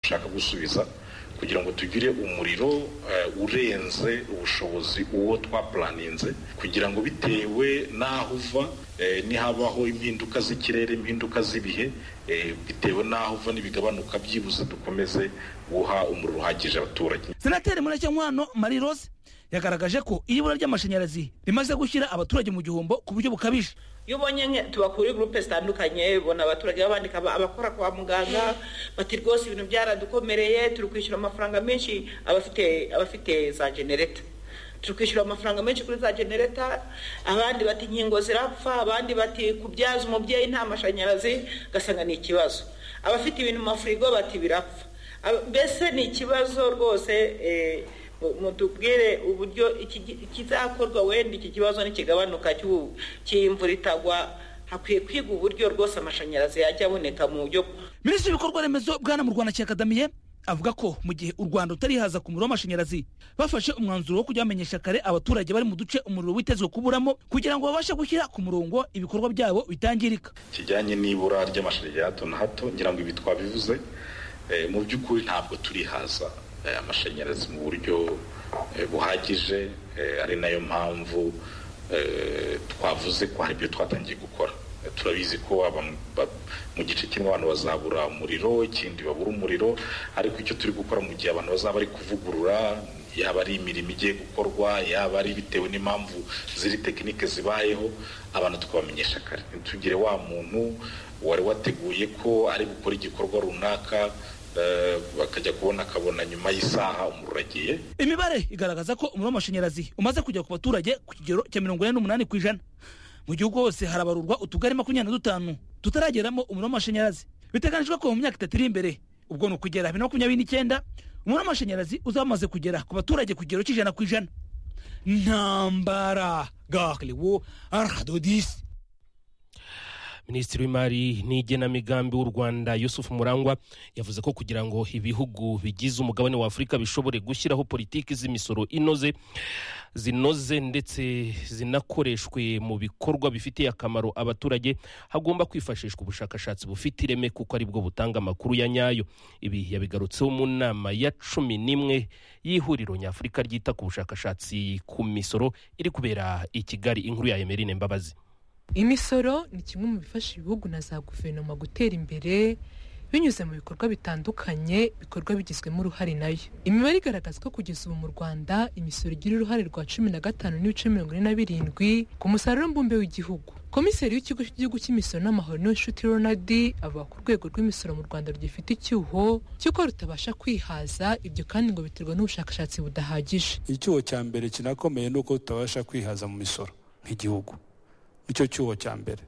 dushaka gusubiza kugira ngo tugire umuriro urenze ubushobozi uwo twapuraninze kugira ngo bitewe n'aho uva nihabaho impinduka z'ikirere impinduka z'ibihe bitewe n'aho uva n'ibigabanuka byibuze dukomeze guha umuriro uhagije abaturage senateri muracyankwano marie rose yagaragaje ko iyo ibura ry'amashanyarazi rimaze gushyira abaturage mu gihombo ku buryo bukabije iyo ubonye tubakura gurupe zitandukanye ubona abaturage babandika abakora kwa muganga bati rwose ibintu byaradukomereye turi kwishyura amafaranga menshi abafite abafite za genereta turi kwishyura amafaranga menshi kuri za genereta abandi bati inkingo zirapfa abandi bati kubyaza umubyeyi nta mashanyarazi ugasanga ni ikibazo abafite ibintu mu mafurigo bati birapfa mbese ni ikibazo rwose mutubwire uburyo ikizakorwa wenda iki kibazo ntikigabanuka cy'imvura itagwa hakwiye kwiga uburyo rwose amashanyarazi yajya aboneka mu buryo minisitiri w'ibikorwa remezo bwana mu rwanda cyakadamiye avuga ko mu gihe u rwanda utarihaza ku muriro w'amashanyarazi bafashe umwanzuro wo kujya bamenyesha kare abaturage bari mu duce umuriro witezwe kuburamo kugira ngo babashe gushyira ku murongo ibikorwa byabo bitangirika kijyanye n'ibura ry'amashanyarazi ya hato na hato ngira ngo ibi twabivuze mu by'ukuri ntabwo turihaza amashanyarazi mu buryo buhagije ari nayo mpamvu twavuze ko hari ibyo twatangiye gukora turabizi ko mu gice kimwe abantu bazabura umuriro ikindi babura umuriro ariko icyo turi gukora mu gihe abantu bazaba bari kuvugurura yaba ari imirimo igiye gukorwa yaba ari bitewe n'impamvu ziri tekinike zibayeho abantu tukabamenyesha kare ntitugire wa muntu wari wateguye ko ari gukora igikorwa runaka bakajya kubona akabona nyuma y'isaha umuriro agiye imibare igaragaza ko umuriro w'amashanyarazi umaze kujya ku baturage ku kigero cya mirongo ine n'umunani ku ijana mu gihugu hose harabarurwa utugari makumyabiri na dutanu tutarageramo umuriro w'amashanyarazi biteganyijwe ko mu myaka itatu iri imbere ubwo ni ukugera bibiri na makumyabiri n'icyenda umuriro w'amashanyarazi uzaba umaze kugera ku baturage ku kigero cy'ijana ku ijana ntambara gahariwo aradodisi minisitiri w'imari n'igenamigambi w'u rwanda yusufu murangwa yavuze ko kugira ngo ibihugu bigize umugabane wa afurika bishobore gushyiraho politiki z'imisoro inoze zinoze ndetse zinakoreshwe mu bikorwa bifitiye akamaro abaturage hagomba kwifashishwa ubushakashatsi bufite ireme kuko ari bwo butanga amakuru ya nyayo ibi yabigarutseho mu nama ya cumi n'imwe y'ihuriro nyafurika ryita ku bushakashatsi ku misoro iri kubera i kigali inkuru ya emerine mbabazi imisoro ni kimwe mu bifasha ibihugu na za guverinoma gutera imbere binyuze mu bikorwa bitandukanye ibikorwa bigizwemo uruhare nayo imibare igaragaza ko kugeza ubu mu rwanda imisoro igira uruhare rwa cumi na gatanu n'ibice mirongo ine na birindwi ku musaruro mbumbe w'igihugu komiseri w'ikigo cy'igihugu cy'imisoro n'amahoro n'inshuti ronald avuga ko urwego rw'imisoro mu rwanda rugifite icyuho cy'uko rutabasha kwihaza ibyo kandi ngo biterwa n'ubushakashatsi budahagije icyuho cya mbere kinakomeye ni uko tutabasha kwihaza mu misoro nk'igihugu icyo cyuho cya mbere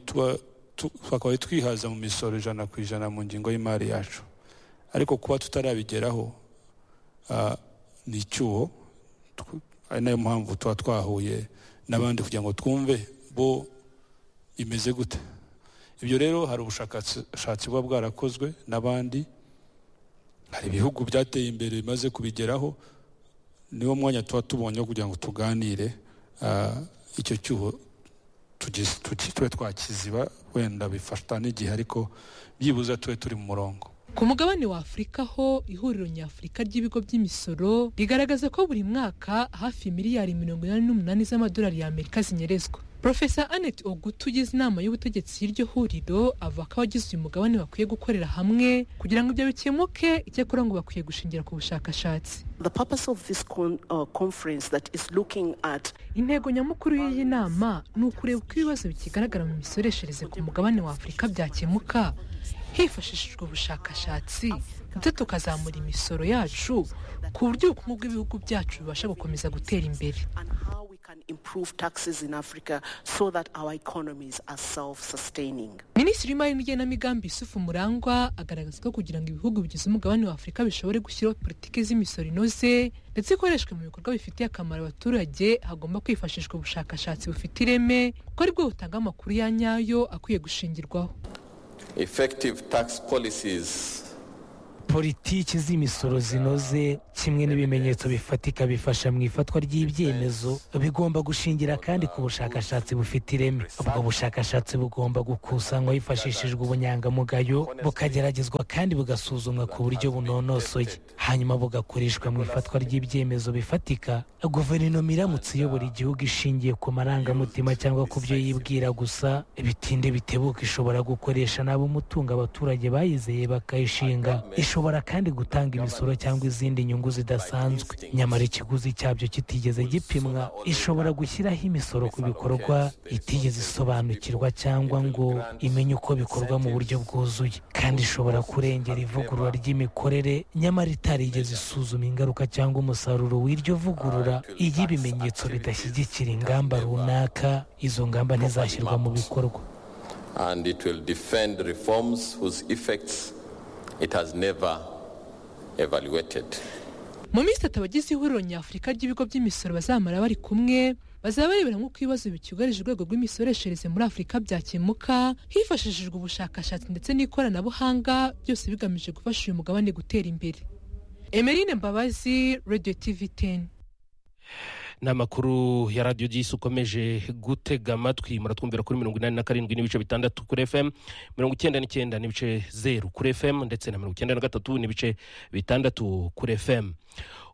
twakabaye twihaza mu misoro ijana ku ijana mu ngingo y'imari yacu ariko kuba tutarabigeraho ni icyuho ari nayo mpamvu tuba twahuye n'abandi kugira ngo twumve bo imeze gute ibyo rero hari ubushakashatsi buba bwarakozwe n'abandi hari ibihugu byateye imbere bimaze kubigeraho niwo mwanya tuba tubonye kugira ngo tuganire icyo cyuho tube twakiziba wenda bifata n'igihe ariko byibuze tube turi mu murongo ku mugabane wa afurika ho ihuriro nyafurika ry'ibigo by'imisoro rigaragaza ko buri mwaka hafi miliyari mirongo inani n'umunani z'amadolari y'amerika zinyerezwa Profesa Annette Ogutu ugize inama y'ubutegetsi y'iryo huriro avuga ko abagize uyu mugabane bakwiye gukorera hamwe kugira ngo ibyo bikemuke icyakora ngo bakwiye gushingira ku bushakashatsi The purpose of this con, uh, conference that is looking at intego nyamukuru y'iyi nama ni ukureba uko ibibazo bikigaragara mu misoreshereze ku mugabane wa afurika byakemuka hifashishijwe ubushakashatsi ndetse tukazamura imisoro yacu ku buryo ubukungu bw'ibihugu byacu bubasha gukomeza gutera imbere minisitiri w'imari n'igenamigambi isufu murangwa agaragaza ko kugira ngo ibihugu bigize umugabane wa afurika bishobore gushyiraho politiki z'imisoro inoze ndetse ikoreshwe mu bikorwa bifitiye akamaro abaturage hagomba kwifashishwa ubushakashatsi bufite ireme kuko aribwo butanga amakuru ya nyayo akwiye gushingirwaho effective tax policies politiki z'imisoro zinoze kimwe n'ibimenyetso bifatika bifasha mu ifatwa ry'ibyemezo bigomba gushingira kandi ku bushakashatsi bufite ireme ubwo bushakashatsi bugomba gukusanywa hifashishijwe ubunyangamugayo bukageragezwa kandi bugasuzumwa ku buryo bunonosoye hanyuma bugakoreshwa mu ifatwa ry'ibyemezo bifatika guverinoma iramutse iyobora igihugu ishingiye ku marangamutima cyangwa ku byo yibwira gusa bitinde bitebuka ishobora gukoresha nabo umutungo abaturage bayizeye bakayishinga ishobora kandi gutanga imisoro cyangwa izindi nyungu zidasanzwe nyamara ikiguzi cyabyo kitigeze gipimwa ishobora gushyiraho imisoro ku bikorwa itigeze isobanukirwa cyangwa ngo imenye uko bikorwa mu buryo bwuzuye kandi ishobora kurengera ivugurura ry'imikorere nyamara itarigeze isuzuma ingaruka cyangwa umusaruro w'iryo vugurura iyo ibimenyetso bidashyigikira ingamba runaka izo ngamba ntizashyirwa mu bikorwa and it will defend reforms whose effects it has never evaluated. mu minsi itatu abagize ihuriro nyafurika ry'ibigo by'imisoro bazamara bari kumwe bazaba barebera nk'uko ibibazo byugarije urwego rw'imisoreshereze muri afurika byakemuka hifashishijwe ubushakashatsi ndetse n'ikoranabuhanga byose bigamije gufasha uyu mugabane gutera imbere emerine mbabazi radiyo tivi teni ni amakuru ya radiyo gisi ukomeje gutega amatwi muratwumvira kuri mirongo inani na karindwi n'ibice bitandatu kuri fm mirongo icyenda n'icyenda n'ibice zeru kuri fm ndetse na mirongo icyenda na gatatu n'ibice bitandatu kuri fm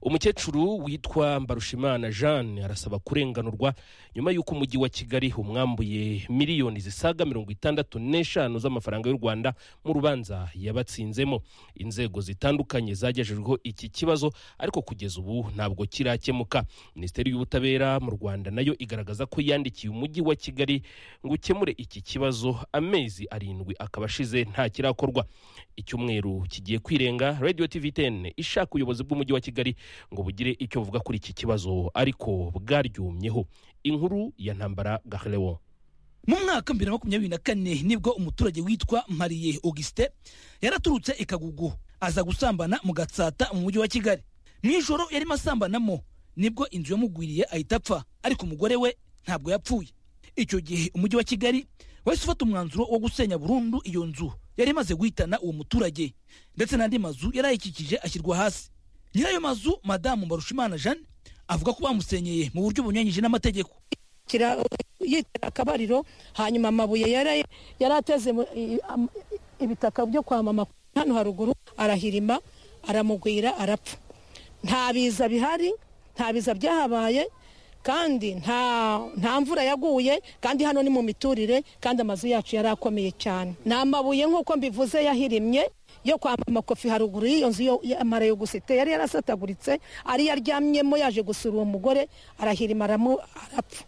umukecuru witwa mbarushimana jeanne arasaba kurenganurwa nyuma y'uko umujyi wa kigali umwambuye miliyoni zisaga mirongo itandatu n'eshanu z'amafaranga y'u rwanda mu rubanza yabatsinzemo inzego zitandukanye zagejejweho iki kibazo ariko kugeza ubu ntabwo kirakemuka minisiteri y'ubutabera mu rwanda nayo igaragaza ko yandikiye umujyi wa kigali ngo ukemure iki kibazo amezi arindwi akaba ashize nta kirakorwa icyumweru kigiye kwirenga radio tv 10 ishaka ubuyobozi bw'umujyi wa kigali ngo bugire icyo buvuga kuri iki kibazo ariko bwaryumyeho inkuru ya ntambara gaherewo mu mwaka bibiri na makumyabiri na kane nibwo umuturage witwa mariye augustin yaraturutse i kagugu aza gusambana mu gatsata mu mujyi wa kigali mu ijoro yarimo asambanamo nibwo inzu yamugwiriye ahita apfa ariko umugore we ntabwo yapfuye icyo gihe umujyi wa kigali wahise ufata umwanzuro wo gusenya burundu iyo nzu yari imaze guhitana uwo muturage ndetse n'andi mazu yari ayikikije ashyirwa hasi nyirayo mazu madamu mbarushimana jeanne avuga ko bamusenyeye mu buryo bunyuranyije n'amategeko kira- yitera akabariro hanyuma amabuye yari yari ateze mu- i- am- ibitaka byo kwamama hano haruguru arahirima aramugwira arapfa nta biza bihari nta biza byahabaye kandi nta nta mvura yaguye kandi hano ni mu miturire kandi amazu yacu yari akomeye cyane ni amabuye nk'uko mbivuze yahirimye yo kwa mama kofi haruguru y'iyo nzu yo- y'amara yo gusite yari yarasataguritse ari yaryamyemo yaje gusura uwo mugore arahirima aramu- arapfa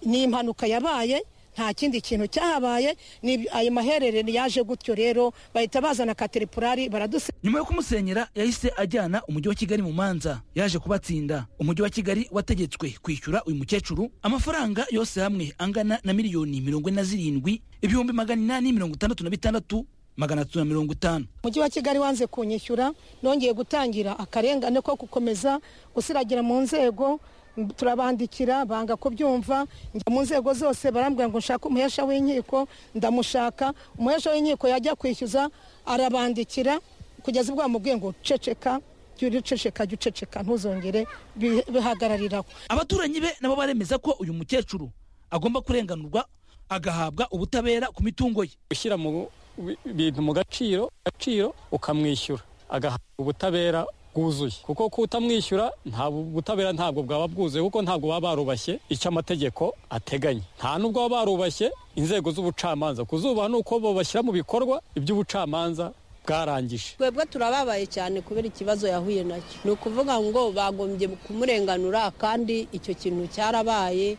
ni impanuka yabaye nta kindi kintu cyahabaye ni ayo mahererano yaje gutyo rero bahita bazana kateripurari baraduse nyuma yo kumusenyera yahise ajyana umujyi wa kigali mu manza yaje kubatsinda umujyi wa kigali wategetswe kwishyura uyu mukecuru amafaranga yose hamwe angana na miliyoni mirongo ine na zirindwi ibihumbi magana inani mirongo itandatu na bitandatu magana atatu na mirongo itanu umujyi wa kigali wanze kunyishyura nongeye gutangira akarengane ko gukomeza gusiragira mu nzego m- turabandikira banga kubyumva njya mu nzego zose barambwira ngo nshake umuhesha w'inkiko ndamushaka umuhesha w'inkiko yajya kwishyuza arabandikira kugeza ubwo bamubwiye ngo ceceka jya uriceceka jya uceceka ntuzongere bi- bihagarariraho abaturanyi be nabo baremeza ko uyu mukecuru agomba kurenganurwa agahabwa ubutabera ku mitungo ye ushyira mu bi- bintu mu gaciro gaciro ukamwishyura agahabwa ubutabera bwuzuye kuko kutamwishyura nta bu- butabera ntabwo bwaba bwuzuye kuko ntabwo baba barubashye icyo amategeko ateganya nta n'ubwo baba barubashye inzego z'ubucamanza kuzubaha ni uko bo bashyira mu bikorwa iby'ubucamanza bwarangije twebwe turababaye cyane kubera ikibazo yahuye nacyo ni ukuvuga ngo bagombye kumurenganura kandi icyo kintu cyarabaye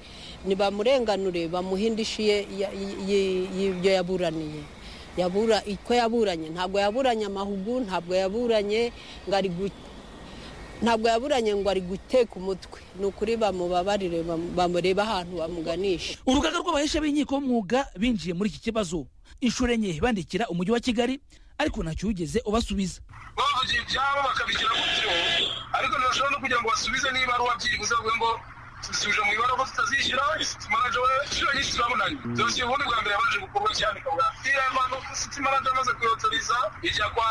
nibamurenganure bamuhe indishyi ye ya- y- y- y'ibyo yaburaniye yabura ko yaburanye ntabwo yaburanye amahugu ntabwo yaburanye ngo ari gu- ntabwo yaburanye ngo ari guteka umutwe ni ukuri bamubabarire bamu- bamurebe ahantu bamuganisha urugaga rw'abahesha b'inkiko b'umwuga binjiye muri iki kibazo inshuro enye bandikira umujyi wa kigali ariko ntacyo wigeze ubasubiza bavugiye ibyabo bakabigira gutyo ariko ntibashobora no kugira ngo basubize niba ari uwabyibuze bavuga ngo tubisubije mu ibara ko tutazishyura sitimanaje we inshuro nyinshi turabonanye dosiye ubundi bwa mbere yabanje gukorwa cyane kabwa iyo ayo mpano sitimanaje amaze kuyotoriza ijya kwa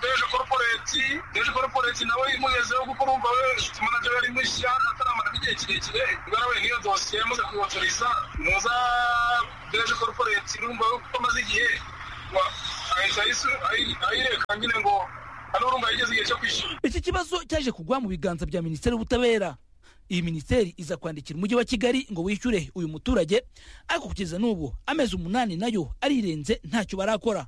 deje koroporeti deje koroporeti nawe imugezeho kuko urumva we inshuti manager yari mushya ataramara n'igihe kirekire ubwo we niyo dosiye muze kubatoriza muza deje koroporeti urumva we kuko amaze igihe wa- ahita ayisu- ayi- ayireka nyine ngo hano urumva yigeze igihe cyo kwishyura iki kibazo cyaje kugwa mu biganza bya minisiteri y'ubutabera iyi minisiteri iza kwandikira umujyi wa kigali ngo wishyure uyu muturage ariko kugeza n'ubu amezi umunani nayo arirenze ntacyo barakora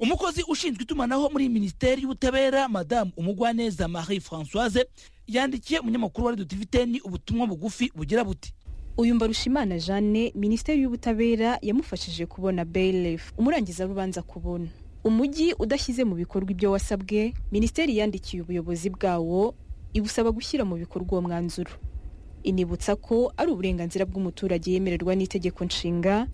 umukozi ushinzwe itumanaho muri iyi minisiteri y'ubutabera madamu umugwaneza marie françoise yandikiye umunyamakuru wa radiyo tivi teni ubutumwa bugufi bugira buti uyu mbarushimana jeanne minisiteri y'ubutabera yamufashije kubona bailiff umurangizarubanza kubona umujyi udashyize mu bikorwa ibyo wasabwe minisiteri yandikiye ubuyobozi bwawo ibusaba gushyira mu bikorwa uwo mwanzuro inibutsa ko ari uburenganzira bw'umuturage yemererwa n'itegeko nshinga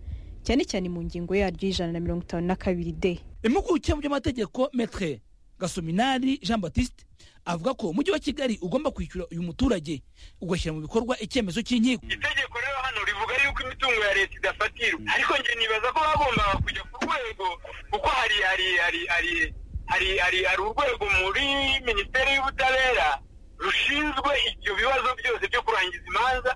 cyane cyane mu ngingo yaryo y'ijana na mirongo itanu na kabiri de impuguke mu by'amategeko metre gasominari jean batiste avuga ko umujyi wa kigali ugomba kwishyura uyu muturage ugashyira mu bikorwa icyemezo cy'inkiko itegeko rero hano rivuga yuko imitungo ya leta idafatirwa ariko njye nibaza ko bagombaga kujya ku rwego kuko hari hari hari hari hari hari hari urwego muri minisiteri y'ubutabera rushinzwe ibyo bibazo byose byo kurangiza imanza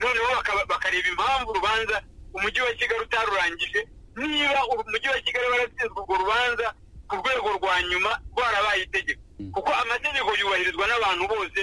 noneho bakaba- bakareba impamvu urubanza umujyi wa kigali utarurangije niba umujyi wa kigali waratsinzwe urwo rubanza ku rwego rwa nyuma rwarabaye itegeko kuko amategeko yubahirizwa n'abantu bose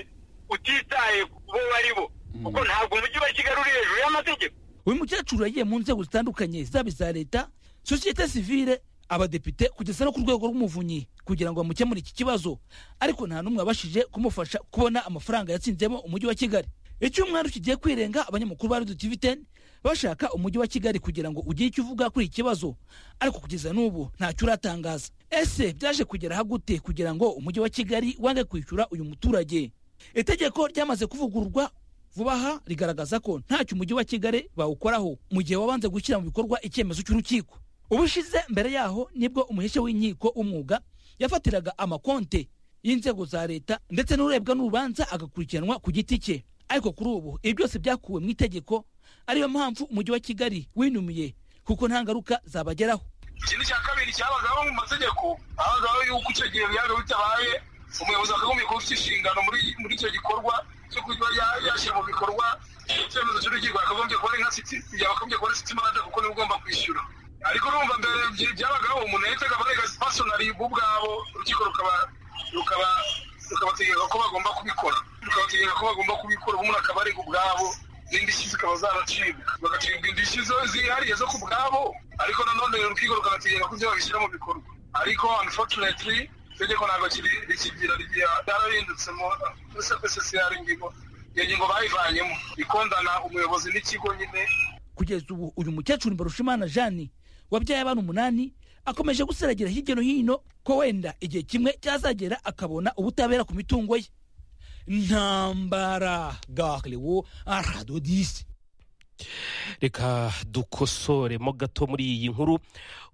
utitaye ku bo baribo kuko ntabwo umujyi wa kigali uri hejuru y'amategeko uyu mukecuru yagiye mu nzego zitandukanye zaba iza leta sosiyete sivile abadepite kugeza no ku rwego rw'umuvunyi kugira ngo bamukemure iki kibazo ariko nta n'umwe wabashije kumufasha kubona amafaranga yatsinzemo umujyi wa kigali icyumweru kigiye kwirenga abanyamakuru ba radiyo tivi teni bashaka umujyi wa kigali kugira ngo ugire icyo uvuga kuri iki kibazo ariko kugeza n'ubu ntacyo uratangaza ese byaje kugera aha gute kugira ngo umujyi wa kigali wange kwishyura uyu muturage itegeko ryamaze kuvugururwa vuba aha rigaragaza ko ntacyo umujyi wa kigali bawukoraho mu gihe wabanze gushyira mu bikorwa icyemezo cy'urukiko ubushize mbere yaho nibwo umuhesha w'inkiko w'umwuga yafatiraga amakonte y'inzego za leta ndetse n'urebwa n'urubanza agakurikiranwa ku giti cye ariko kuri ubu ibi byose byakuwe mu itegeko ariyo mpamvu umujyi wa kigali winumiye kuko nta ngaruka zabageraho ikindi cya kabiri cyabagaho mu mategeko habagaho yuko icyo gihe byaga bitabaye umuyobozi akagombye kuba ufite inshingano muri muri icyo gikorwa cyo kuba ya- yashyira mu bikorwa icyemezo cy'urukiko yakagombye kuba ari nka siti yakagombye kuba ari siti manager kuko niwe ugomba kwishyura ariko urumva mbere bya- byabagaho umuntu yahitaga abarega pasonari bo ubwabo urukiko rukaba rukaba rukabategeka ko bagomba kubikora rukabategeka ko bagomba kubikora ubumuntu akaba arega ubwabo n'indishyi zikaba zaracibwa bagacibwa indishyi zo- zihariye zo ku bwabo ariko nanone urukiko rukabategeka ko ibyo babishyira mu bikorwa ariko unfortunately itegeko ntabwo kiri- rikigira rigira ryarahindutsemo ssr ingingo iyo ngingo bayivanyemo ikondana umuyobozi n'ikigo nyine kugeza ubu uyu mukecuru mbarushimana jani wabyaye abana umunani akomeje guseragira hirya no hino ko wenda igihe kimwe cyazagera akabona ubutabera ku mitungo ye ntambara garewo aradodisi reka dukosoremo gato muri iyi nkuru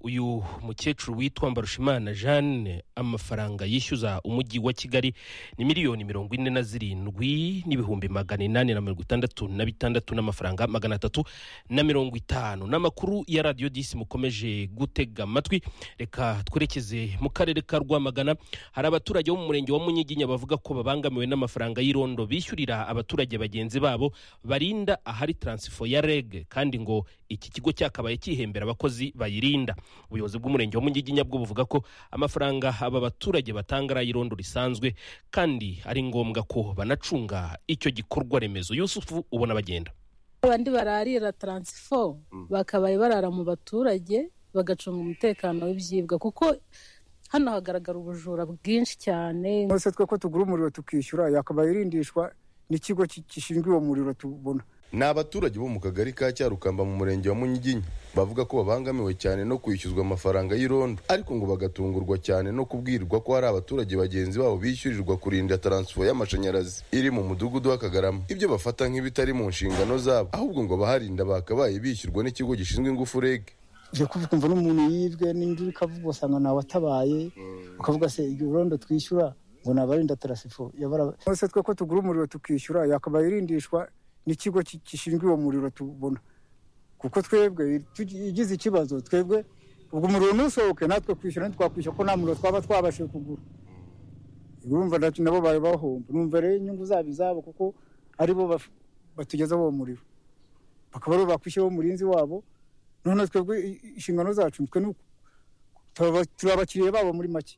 uyu mukecuru witwa mbarushimana jeanne amafaranga yishyuza umujyi wa kigali ni miliyoni mirongo ine na zirindwi n'ibihumbi magana inani na mirongo itandatu na bitandatu n'amafaranga magana atatu na mirongo itanu n'amakuru ya radiyo disi mukomeje gutega amatwi reka twerekeze mu karere ka rwamagana hari abaturage bo mu murenge wa munyiginya bavuga ko babangamiwe n'amafaranga y'irondo bishyurira abaturage bagenzi babo barinda ahari taransifo ya reg kandi ngo iki kigo cyakabaye cyihembera abakozi bayirinda ubuyobozi bw'umurenge wa munyiginya bwo buvuga ko amafaranga aba baturage batanga ari ay'irondo risanzwe kandi ari ngombwa ko banacunga icyo gikorwa remezo yusufu ubona bagenda abandi bararira taransifo bakabaye barara mu baturage bagacunga umutekano w'ibyibwa kuko hano hagaragara ubujura bwinshi cyane Uretse twe ko tugura umuriro tukishyura yakabaye irindishwa n'ikigo ki- gishinzwe uwo muriro tubona ni abaturage bo mu kagari ka cyarukamba mu murenge wa munyiginya bavuga ko babangamiwe cyane no kwishyuzwa amafaranga y'irondo ariko ngo bagatungurwa cyane no kubwirirwa ko hari abaturage bagenzi babo bishyurirwa kurinda taransifo y'amashanyarazi iri mu mudugudu w'akagarama ibyo bafata nk'ibitari mu nshingano zabo ahubwo ngo abaharinda bakabaye bishyurwa n'ikigo gishinzwe ingufu reg uje kumva n'umuntu yibwe n'indi ikavuga usanga nawe atabaye ukavuga se irondo twishyura ngo ni abarinda tarasifo yabara Uretse twe ko tugura umuriro tukishyura yakabaye irindishwa n'ikigo ki- gishinzwe uwo muriro tubona kuko twebwe tugi- igize ikibazo twebwe ubwo umuriro ntusohoke natwe kwishyura ntitwakwishyura ko nta muriro twaba twabashije kugura urumva nacyo nabo bari bahomba numva rero inyungu zabo izabo kuko aribo baf- batugezaho uwo muriro bakaba aribo bakwishyiraho umurinzi wabo noneho twebwe i- inshingano zacu twe ni uku Turaba- turi abakiriya babo muri make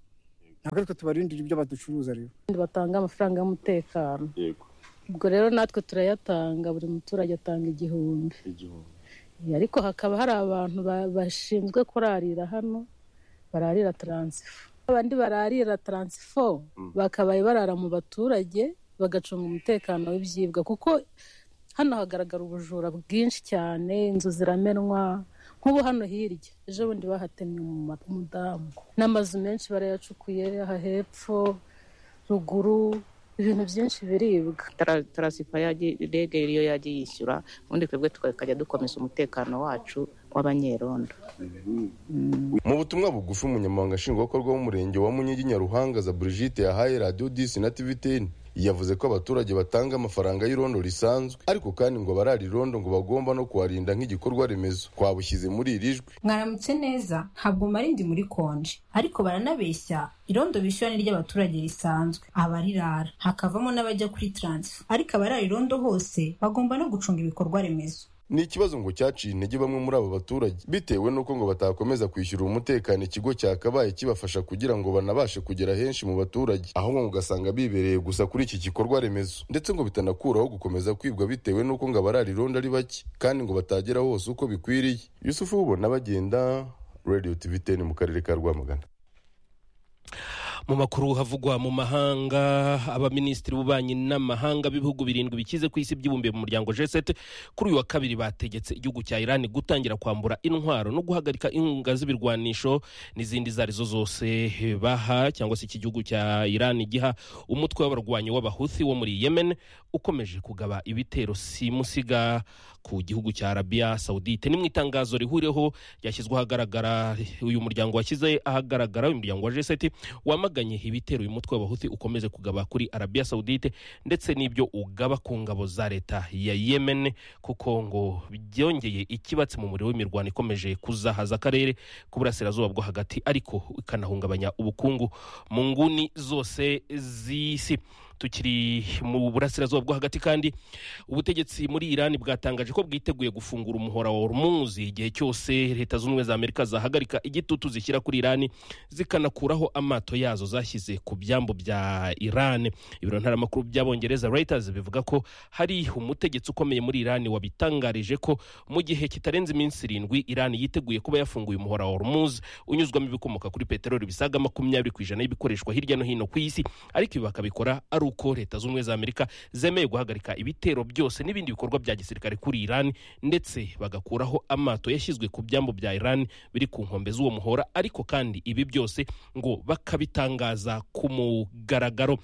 ntabwo ariko tubarindira ibyo baducuruza rero kandi batanga amafaranga y'umutekano ubwo rero natwe turayatanga buri muturage atanga igihumbi Eh, ariko hakaba hari abantu ba- bashinzwe kurarira hano bararira taransifo abandi bararira taransifo bakabaye barara mu baturage bagacunga umutekano w'ibyibwa kuko hano hagaragara ubujura bwinshi cyane inzu ziramenwa nk'ubu hano hirya ejo bundi bahatemye umu- umudamu n'amazu menshi barayacukuye aha hepfo ruguru ibintu byinshi biribwa Tara- tarasifa yagiye rege iyo yagiye yishyura ubundi twebwe tukajya dukomeza umutekano wacu w'abanyerondo mu butumwa bugufi umunyamabanga nshingwabikorwa w'umurenge wa munyigi nyaruhangaza brigitte yahaye radiyo disi na tiviteni yavuze ko abaturage batanga amafaranga y'irondo risanzwe ariko kandi ngo abarara irondo ngo bagomba no kuharinda nk'igikorwa remezo twabushyize muri iri jwi mwaramutse neza ntabwo marindi muri konje ariko baranabeshya irondo bishyura ni ry'abaturage risanzwe abarirara hakavamo n'abajya kuri taransifa ariko abarara irondo hose bagomba no gucunga ibikorwa remezo ni ikibazo ngo cyaciye intege bamwe muri aba baturage bitewe n'uko ngo batakomeza kwishyura umutekano ikigo cyakabaye kibafasha kugira ngo banabashe kugera henshi mu baturage ahubwo ngo ugasanga bibereye gusa kuri iki gikorwa remezo ndetse ngo bitanakuraho gukomeza kwibwa bitewe n'uko ngo abarara irondo ari bake kandi ngo batagera hose uko bikwiriye yusufu wubona bagenda radio tv 10 mu karere ka rwamagana mu makuru havugwa mu mahanga abaminisitiri b'ububanyi n'amahanga b'ibihugu birindwi bikize ku isi byibumbiye mu muryango g7 kuri uyu wa kabiri bategetse igihugu cya iran gutangira kwambura intwaro no guhagarika inkunga z'ibirwanisho n'izindi izo ari zo zose baha cyangwa se iki gihugu cya iran giha umutwe w'abarwanyi w'abahuthi wo muri yemen ukomeje kugaba ibitero simusiga ku gihugu cya arabiya sawudite ni mu itangazo rihuriweho ryashyizwe ahagaragara uyu muryango washyize ahagaragara uyu muryango wa g7 wamaganye ibitero uyu mutwe w'abahuthi ukomeze kugaba kuri arabiya sawudite ndetse n'ibyo ugaba ku ngabo za leta ya yemen kuko ngo byongeye ikibatsi mu muriro w'imirwano ikomeje kuzahaza akarere k'uburasirazuba bwo hagati ariko ikanahungabanya ubukungu mu nguni zose z'isi tukiri mu burasirazuba bwo hagati kandi ubutegetsi muri irani bwatangaje ko bwiteguye gufungura umuhora wa hormuzi igihe cyose leta zunze ubumwe za amerika zahagarika igitutu zishyira kuri irani zikanakuraho amato yazo zashyize ku byambu bya irani ibiro ntaramakuru by'abongereza reuters bivuga ko hari umutegetsi ukomeye muri irani wabitangarije ko mu gihe kitarenze iminsi irindwi irani yiteguye kuba yafunguye umuhora wa hormuzi unyuzwamo ibikomoka kuri peteroli bisaga makumyabiri ku ijana y'ibikoreshwa hirya no hino ku isi ariko ibi bakabikora ari uko leta zunze ubumwe za amerika zemeye guhagarika ibitero byose n'ibindi bikorwa bya gisirikare kuri irani ndetse bagakuraho amato yashyizwe ku byambu bya irani biri ku nkombe z'uwo muhora ariko kandi ibi byose ngo bakabitangaza ku mugaragaro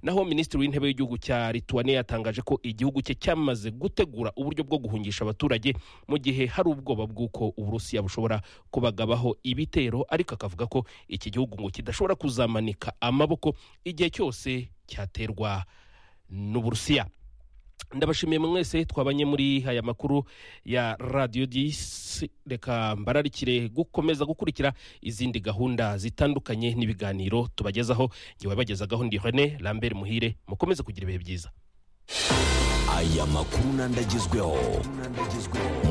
naho minisitiri w'intebe w'igihugu cya lituwaniya yatangaje ko igihugu cye cyamaze gutegura uburyo bwo guhungisha abaturage mu gihe hari ubwoba bw'uko uburusiya bushobora kubagabaho ibitero ariko akavuga ko iki gihugu ngo kidashobora kuzamanika amaboko igihe cyose cyaterwa n'uburusiya ndabashimiye mwese twabanye muri aya makuru ya radiyo disi reka mbararikire gukomeza gukurikira izindi gahunda zitandukanye n'ibiganiro tubagezaho ngewe wabagezagaho ndi rene lambert muhire mukomeze kugira ibihe byiza aya makuru n'andi agezweho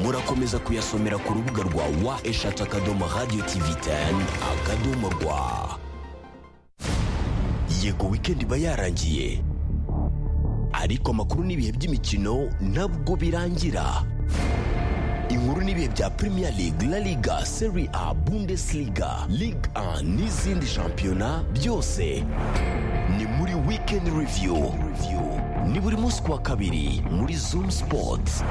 murakomeza kuyasomera ku rubuga rwa wa eshatu akadomo radiyo tivi teni akadomo rwa yego wikendi iba yarangiye ariko amakuru n'ibihe by'imikino ntabwo birangira inkuru n'ibihe bya premier league la liga serie a bundesliga ligue 1 n'izindi shampiyona byose ni muri weekend review ni buri munsi ku wa kabiri muri zoom sports